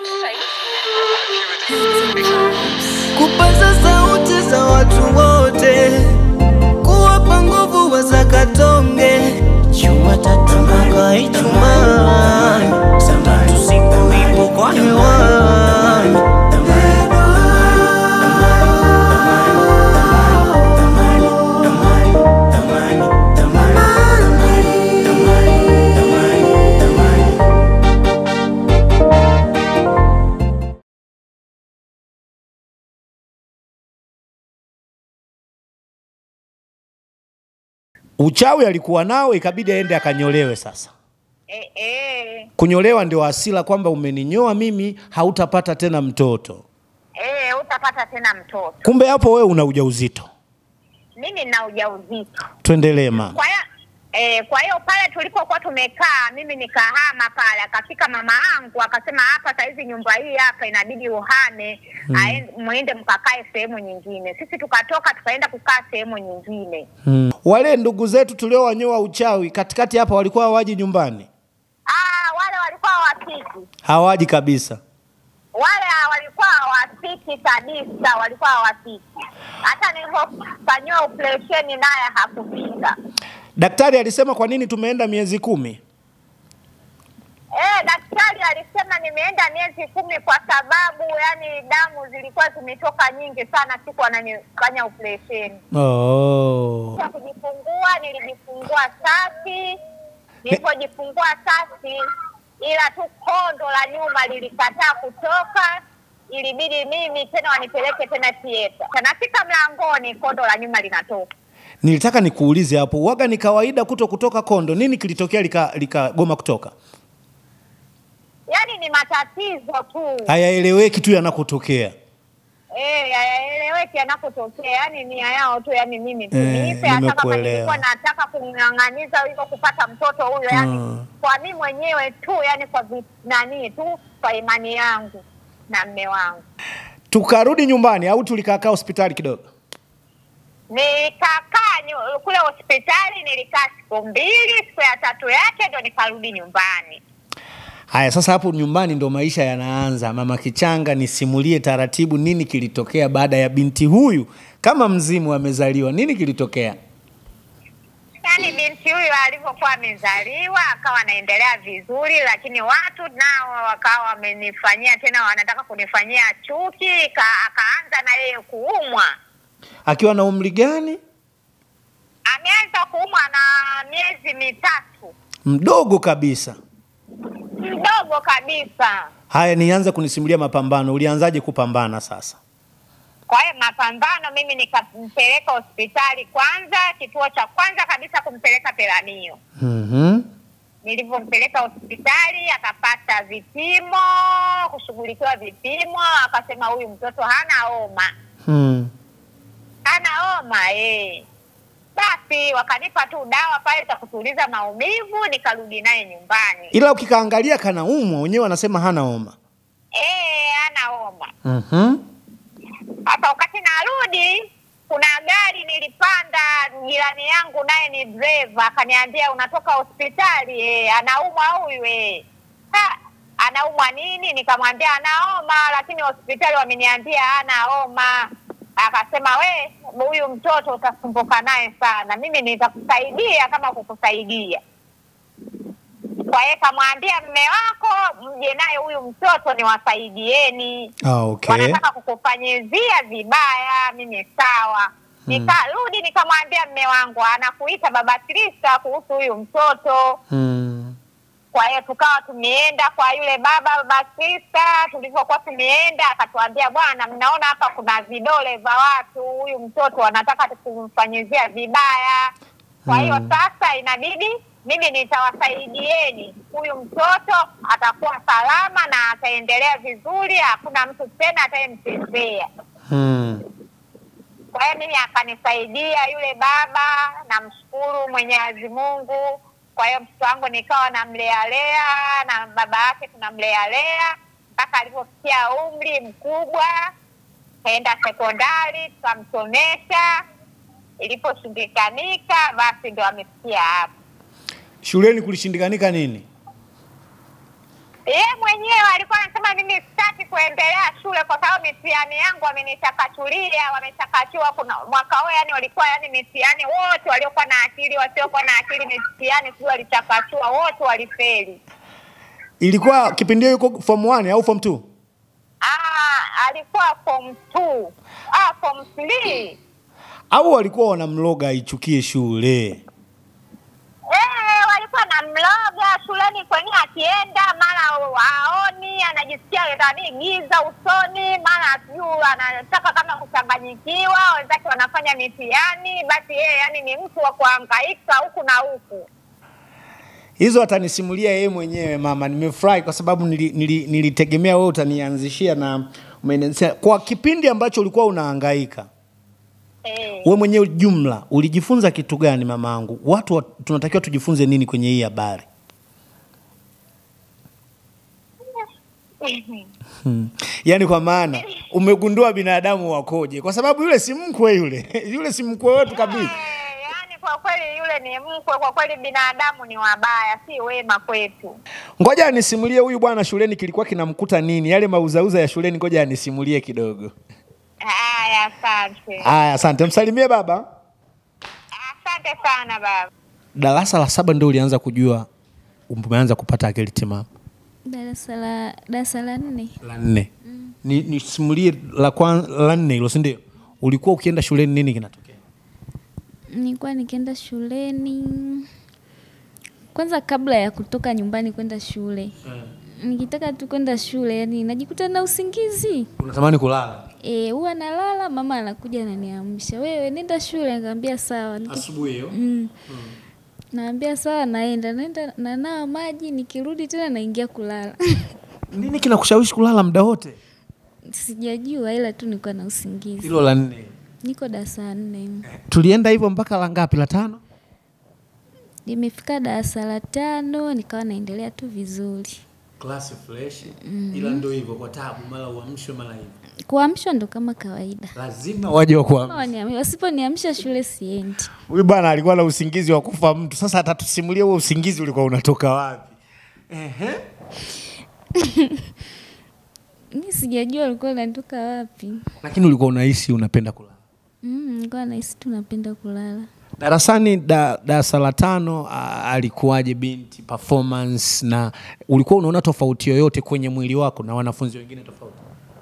kupaza sauti za watu wote, kuwapa nguvu wazakatonge Jumatatu mpaka Ijumaa, Sabato siku ipo kwa hewani. Uchawi alikuwa nao, ikabidi aende akanyolewe. Sasa Eh, eh, kunyolewa ndio asila kwamba umeninyoa mimi, hautapata tena mtoto. eh, utapata tena mtoto. Kumbe hapo wewe una ujauzito. Mimi nina ujauzito. Tuendelee mama. Kwa hiyo eh, kwa hiyo pale tulipokuwa tumekaa, mimi nikahama pale, akafika mama yangu akasema, hapa saizi nyumba hii hapa inabidi uhame, aende muende mkakae sehemu nyingine. Sisi tukatoka tukaenda kukaa sehemu nyingine. Hmm. Wale ndugu zetu tuliowanyoa uchawi katikati hapa walikuwa hawaji nyumbani, Ah, wale walikuwa hawafiki, hawaji kabisa. wale walikuwa hawafiki kabisa, walikuwa hawafiki. Hata nilipofanyiwa operesheni naye hakufika. Daktari alisema kwa nini tumeenda miezi kumi? Eh, daktari alisema nimeenda miezi kumi kwa sababu yani damu zilikuwa zimetoka nyingi sana siku ananifanya operesheni. Oh. Kwa kujifungua nilijifungua safi, nilipojifungua safi, ila tu kondo la nyuma lilikataa kutoka, ilibidi mimi tena wanipeleke tena theater. Nafika mlangoni, kondo la nyuma linatoka. Nilitaka nikuulize hapo, waga ni kawaida kuto kutoka kondo, nini kilitokea likagoma lika likagoma kutoka? Yaani ni matatizo tu. Hayaeleweki tu yanakotokea. Eh, hayaeleweki yanapotokea, yani nia yao tu, yani mimi tu Eh, niipe, hata kama nimekuelewa. nilikuwa nataka kumng'ang'aniza hivyo kupata mtoto huyo, yani Mm. kwa mimi mwenyewe tu, yani kwa vi- nani tu, kwa imani yangu na mme wangu. Tukarudi nyumbani au tulikakaa hospitali kidogo? Nikakaa nyu- kule hospitali, nilikaa siku mbili, siku ya tatu yake ndo nikarudi nyumbani. Haya, sasa hapo nyumbani ndo maisha yanaanza. Mama Kichanga, nisimulie taratibu, nini kilitokea baada ya binti huyu kama mzimu amezaliwa? Nini kilitokea? Yaani binti huyu alivyokuwa amezaliwa akawa anaendelea vizuri, lakini watu nao wakawa wamenifanyia tena, wanataka kunifanyia chuki, ka- akaanza na yeye kuumwa. Akiwa na umri gani? Ameanza kuumwa na miezi mitatu, Mdogo kabisa. mdogo kabisa. Haya, nianze kunisimulia mapambano. Ulianzaje kupambana sasa? Kwa hiyo mapambano, mimi nikampeleka hospitali kwanza, kituo cha kwanza kabisa kumpeleka Peramio. Mhm. Nilivyompeleka hospitali akapata vipimo, kushughulikiwa vipimo, akasema huyu mtoto hana homa, Hmm. hana homa eh. Basi wakanipa tu dawa pale za kutuliza maumivu, nikarudi naye nyumbani. Ila ukikaangalia kanaumwa, wenyewe wanasema hana homa. Eh, hana homa. Mhm. Hapa wakati narudi, kuna gari nilipanda, jirani yangu naye ni driver, akaniambia unatoka hospitali eh, anaumwa huyu eh. Ha, anaumwa nini? Nikamwambia ana homa, lakini hospitali wameniambia hana homa. Akasema we, huyu mtoto utasumbuka naye sana, mimi nitakusaidia kama kukusaidia. Kwa hiyo kamwambia mme wako mje naye huyu mtoto niwasaidieni Ah, okay. wanataka kukufanyizia vibaya. Mimi sawa, nikarudi nikamwambia mme wangu anakuita baba Krista kuhusu huyu mtoto. Hmm. Kwa hiyo tukawa tumeenda kwa yule baba baba Krista. Tulivyokuwa tumeenda, akatuambia bwana, mnaona hapa kuna vidole vya watu, huyu mtoto wanataka kumfanyizia vibaya. Kwa hiyo Mm. sasa inabidi mimi nitawasaidieni, huyu mtoto atakuwa salama na ataendelea vizuri, hakuna mtu tena atayemchezea. Hmm. Kwa hiyo mimi akanisaidia yule baba, namshukuru Mwenyezi Mungu. Kwa hiyo mtoto wangu nikawa namlealea na baba yake tunamlealea mpaka alivyofikia umri mkubwa, kaenda sekondari tukamsomesha. Iliposhindikanika, basi ndo amefikia hapo. Shuleni kulishindikanika nini? Ye mwenyewe alikuwa anasema mimi sitaki kuendelea shule kwa sababu mitihani yangu wamenichakachulia, wamechakachua. Kuna mwaka huu yani walikuwa yani mitihani wote waliokuwa na akili, wasiokuwa na akili, mitihani sijui walichakachua, wote walifeli. ilikuwa kipindi hiyo yuko form 1 au form 2 Ah, alikuwa form 2 ah, form 3 au walikuwa wanamloga aichukie shule Eh, walikuwa na mloga shuleni kwenye akienda mara aoni anajisikia nani giza usoni, mara sijui anataka kama kuchanganyikiwa, wenzake wanafanya mitihani, basi yeye yani ni mtu wa kuhangaika huku na huku. hizo atanisimulia yeye mwenyewe mama nimefurahi kwa sababu nili, nili, nilitegemea wewe utanianzishia na umenianzishia kwa kipindi ambacho ulikuwa unahangaika Eh, we mwenyewe jumla ulijifunza kitu gani mamaangu watu wa, tunatakiwa tujifunze nini kwenye hii habari hmm. yaani kwa maana umegundua binadamu wakoje kwa sababu yule si mkwe yule yule si mkwe wetu kabisa eh, yani kwa kweli yule ni mkwe, kwa kweli binadamu ni wabaya, si wema kwetu. ngoja anisimulie huyu bwana shuleni kilikuwa kinamkuta nini yale mauzauza ya shuleni ngoja anisimulie kidogo Haya, asante, aya asante msalimie baba asante sana baba. darasa la saba ndio ulianza kujua umeanza kupata akili timamu darasa la darasa la nne la nne ni nisimulie la, kwan, la nne hilo sindio ulikuwa ukienda shuleni nini kinatokea nilikuwa nikienda shuleni kwanza kabla ya kutoka nyumbani kwenda shule nikitaka tu kwenda shule yani najikuta na usingizi unatamani kulala Eh, huwa nalala mama anakuja ananiamsha wewe nenda shule nikamwambia sawa Niki- asubuhi hiyo mm. naambia sawa naenda naenda nanawa maji nikirudi tena naingia kulala nini kinakushawishi kulala muda wote sijajua ila tu nilikuwa na usingizi hilo la nne niko darasa nne tulienda hivyo mpaka la ngapi la tano nimefika darasa la tano nikawa naendelea tu vizuri klasi fresh ila ndio hivyo kwa tabu mara uamshwe mara hivyo kuamshwa ndo kama kawaida lazima waje wa kuamsha Kama waniami- wasiponiamsha shule siendi huyu bwana alikuwa na usingizi wa kufa mtu sasa atatusimulia huo usingizi ulikuwa unatoka wapi Ehe. mi sijajua ulikuwa unatoka wapi lakini ulikuwa unahisi unapenda kulala Mm, nilikuwa nahisi tu napenda kulala darasani da- darasa la tano a- alikuwaje binti performance na ulikuwa unaona tofauti yoyote kwenye mwili wako na wanafunzi wengine tofauti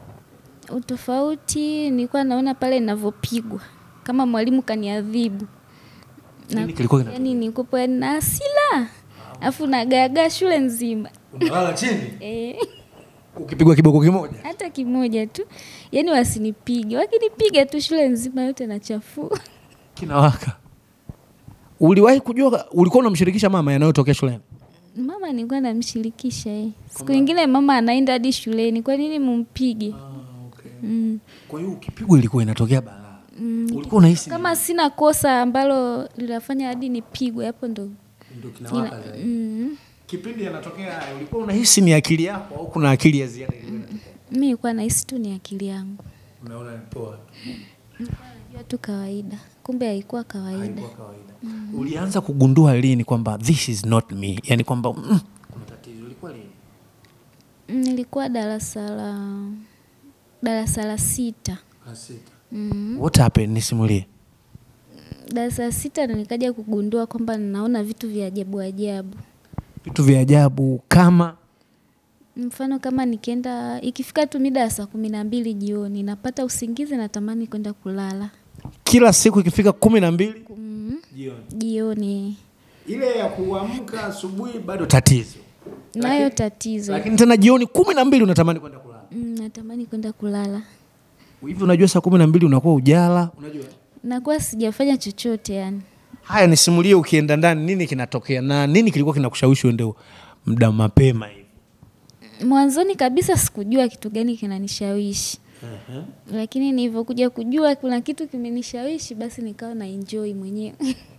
utofauti nilikuwa naona pale ninavyopigwa kama mwalimu kaniadhibu Nini kilikuwa kina- yani nikopo yani na hasira alafu nagaagaa shule nzima unalala chini Eh, ukipigwa kiboko kimoja hata kimoja tu yani wasinipige wakinipiga tu shule nzima yote nachafua kinawaka uliwahi kujua ulikuwa unamshirikisha mama yanayotokea shuleni mama nilikuwa namshirikisha eh. siku ingine mama anaenda hadi shuleni kwa nini mumpige mm. kwa hiyo ukipigwa ilikuwa inatokea balaa ulikuwa unahisi kama sina kosa ambalo linafanya hadi nipigwe hapo ndo ndio ina, kinawaka zaidi mm. kipindi yanatokea haya ulikuwa unahisi ni akili yako au kuna akili ya ziada ilikuwa inatokea? mi nilikuwa nahisi tu ni akili yangu unaona ni poa najua tu kawaida kumbe haikuwa kawaida haikuwa kawaida ulianza kugundua lini kwamba this is not me yani kwamba mm, kuna tatizo ilikuwa lini Mm, nilikuwa darasa la darasa la sita mm. what happened nisimulie darasa la sita ndo nikaja kugundua kwamba ninaona vitu vya ajabu ajabu vitu vya ajabu kama mfano kama nikienda ikifika tu mida ya saa kumi na mbili jioni napata usingizi natamani kwenda kulala kila siku ikifika kumi na mbili mm. jioni jioni ile ya kuamka asubuhi bado tatizo nayo tatizo lakini tena jioni kumi na mbili unatamani kwenda kulala mm, natamani kwenda kulala hivi unajua saa kumi na mbili unakuwa ujala unajua nakuwa sijafanya chochote yani haya nisimulie ukienda ndani nini kinatokea na nini kilikuwa kinakushawishi uende muda mapema hivi mwanzoni kabisa sikujua kitu gani kinanishawishi lakini nilivyokuja kujua kuna kitu kimenishawishi basi nikawa na enjoy mwenyewe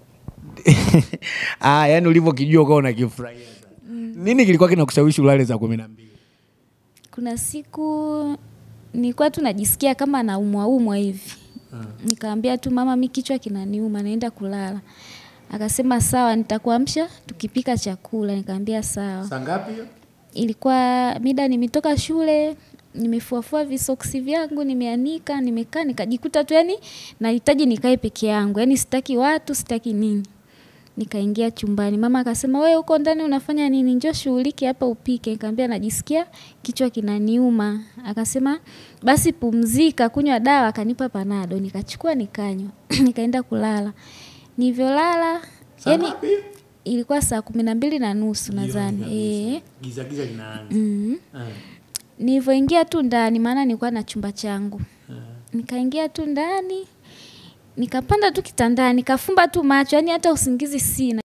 ah, yani ulivyokijua ukawa unakifurahia sana nini kilikuwa kinakushawishi ulale saa kumi na mbili kuna siku nilikuwa tu najisikia kama naumwaumwa hivi nikaambia tu mama mi kichwa kinaniuma naenda kulala akasema sawa nitakuamsha tukipika chakula nikaambia sawa saa ngapi hiyo ilikuwa mida nimetoka shule nimefuafua visoksi vyangu nimeanika nimekaa nikajikuta tu yani nahitaji nikae peke yangu yani sitaki watu sitaki nini nikaingia chumbani mama akasema we huko ndani unafanya nini njoo shughulike hapa upike nikaambia najisikia kichwa kinaniuma akasema basi pumzika kunywa dawa akanipa panado nikachukua nikanywa nikaenda kulala nilivyolala Saa yani ngapi? ilikuwa saa kumi na mbili na nusu nadhani eh giza giza linaanza mm. Eh. nilivyoingia tu ndani maana nilikuwa na chumba changu nikaingia tu ndani nikapanda tu kitandani nikafumba tu macho yani hata usingizi sina